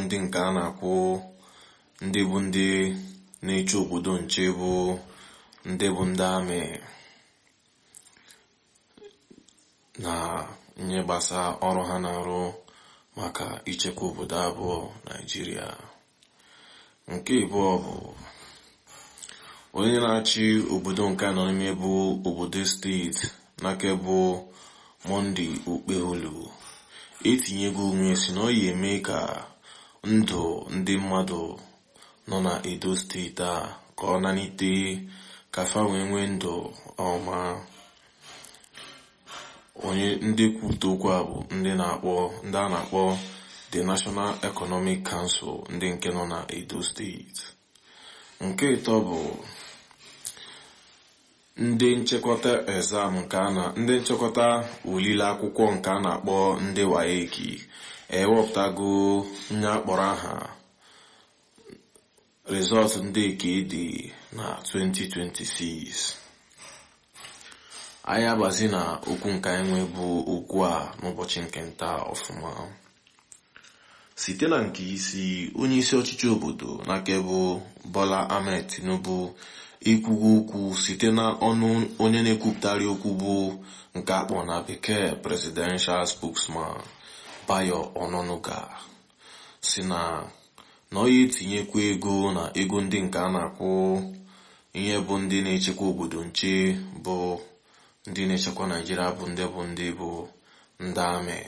ndị nke a na-akwụ ndị bụ ndị na-eche obodo nche bụ ndị bụ ndị amị na ihe gbasa ọrụ ha na-arụ maka ichekwa obodo abụọ naijiria nke abụọ bụ onye na-achị obodo nke nọ n'ime bụ obodo steeti n'aka bụ monde okpeholu etinyego onwe si na ọ ya eme ka ndụ ndị mmadụ nọ na edo steeti a ka ọ nanite ka fa wee nwee ndụ ọma onye ndị kwupụta okwu a bụ ndị na-akpọ ndị a na-akpọ the national economic council ndị nke nọ na edo steeti nke ịtọ bụ ndị nchekọta exam nke a na ndị nchekọta olile akwụkwọ nke a na-akpọ ndị waeki ewepụtago nye akpọrọ aha rizọtụ ndị nke dị na 2026 anyị agbazi na okwu nke anyị nwe bụ okwu a n'ụbọchị nke nta ọfụma site na nke isi onye isi ọchịchị obodo n'aka bụ Bola Ahmed Tinubu ikwugo okwu site na ọnụ onye na-ekwupụtara okwu bụ nke akpọ na bekee presidential spokesman Bayo Ononuga si na na ọ ya etinyekwa ego na ego ndị nke a na-akwụ ihe bụ ndị na-echekwa obodo nche bụ ndị na-echekwa naijiria bụ ndị bụ ndị bụ ndị amị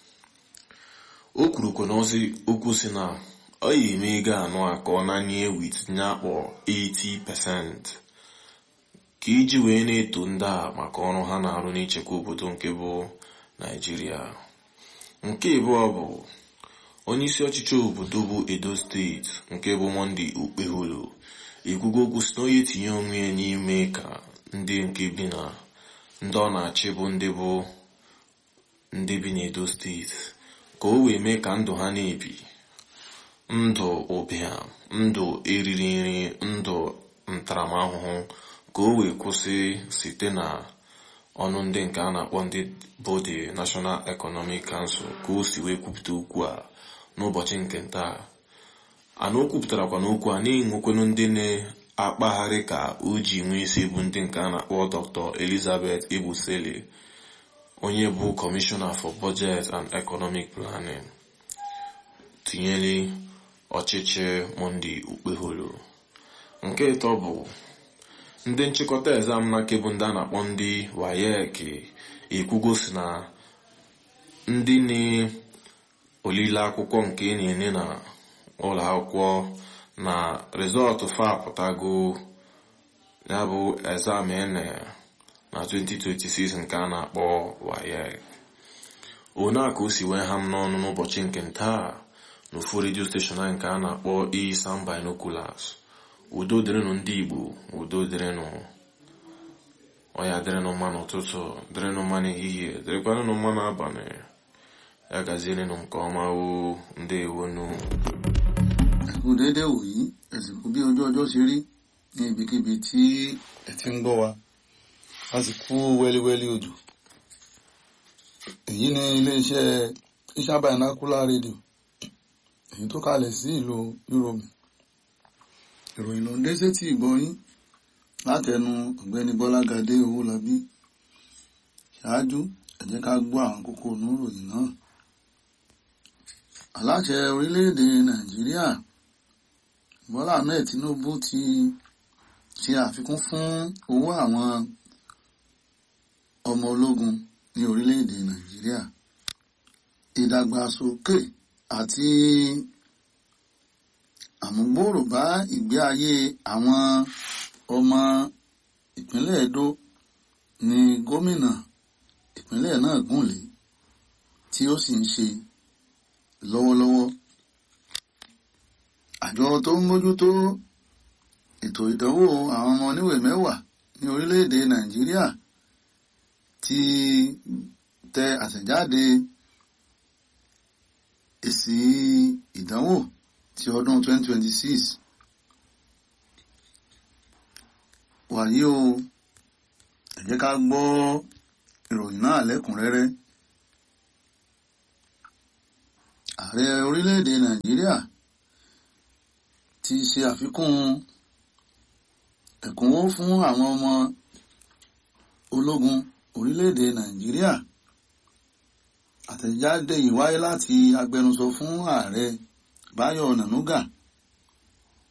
o kwurukwa n'ozi okwu si na ọ ya eme ego anụ a ka ọ nanye wit nye akpọ 80% ka iji wee na-eto ndị a maka ọrụ ha na-arụ n'ichekwa obodo nke bụ naijiria nke abụọ bụ onye isi ọchịchị obodo bụ edo steeti nke bụ monde okpeholo ekwugo okwu si na onye etinye onwe ya n'ime ka ndị nke bi na ndị ọ na-achị bụ ndị bụ ndị bi n'edo steeti ka o wee mee ka ndụ ha na-ebi ndụ ụbịam ndụ eriri nri ndụ ntaramahụhụ ka o wee kwụsị site na ọnụ ndị nke a na-akpọ ndị bụ the National Economic Council ka o si wee kwupụta okwu a n'ụbọchị nke ntaa ana o kwupụtarakwa n'okwu a na-enwekwenu ndị na-akpagharị ka o ji nwee isi bụ ndị nke a na-akpọ Dr. Elizabeth Ebusele onye bụ Commissioner for Budget and Economic Planning tinyere ọchịchị Monday Okpeholo nke ịtọ bụ ndị nchịkọta exam na kebụ ndị a na-akpọ ndị WAEC ekwugo si na ndị na-olile akwụkwọ nke na-enye na ụlọ akwụkwọ na rizọtụ fa apụtago ya bụ exam ene na 2026 nke a na-akpọ WAEC one a ka o si wee ha m n'ọnụ n'ụbọchị nke ntaa n'ofu redio steshọn anyị nke a na-akpọ Isam Binoculars udo dịrịnụ ndị Igbo udo dịrịnụ ọya dịrịnụ mma n'ụtụtụ dịrịnụ mma n'ehihie dịrịkwanụ mma n'abalị ya gazierenụ nke ọma o ndewonu ẹkú déédéé wòyí ẹsìnkú bí ojú ọjọ́ ṣe rí ní ibikíbi tí ẹ ti ń gbọ́ wa a sì kú wẹ́líwẹ́lí òjò èyí ni iléeṣẹ́ Isam Binocular rédíò èyí tó kalẹ̀ sí ìlú Yúróòmù ìròyìn ló ń dé sétí ìgbọ́yín látẹnu ọ̀gbẹ́ni Bọ́lágadé Owólabí ṣáájú ẹ jẹ́ ká gbọ́ àwọn kókó inú ìròyìn náà aláṣẹ orílẹ̀-èdè Nàìjíríà Bọ́lá Ahmed Tinubu ti ṣe àfikún fún owó àwọn ọmọ ológun ní orílẹ̀-èdè Nàìjíríà ìdàgbàsókè àti àmúgbòòrò bá ìgbé ayé àwọn ọmọ ìpínlẹ̀ Edo ní gómìnà ìpínlẹ̀ náà gùnlé tí ó sì ń ṣe lọ́wọ́lọ́wọ́ àjọ tó ń mójútó ètò ìdánwò àwọn ọmọ oníwèé mẹ́wàá ní orílẹ̀-èdè Nàìjíríà ti tẹ àtẹ̀jáde èsì ìdánwò ti ọdún 2026 wàyí o ẹ jẹ́ ká gbọ́ ìròyìn náà lẹ́kùnrẹ́rẹ́ ààrẹ orílẹ̀-èdè Nàìjíríà ti ṣe àfikún ẹ̀kúnwó fún àwọn ọmọ ológun orílẹ̀-èdè nàìjíríà àtẹ̀jáde yìí wáyé láti agbẹnusọ fún ààrẹ báyọ̀ nànúgà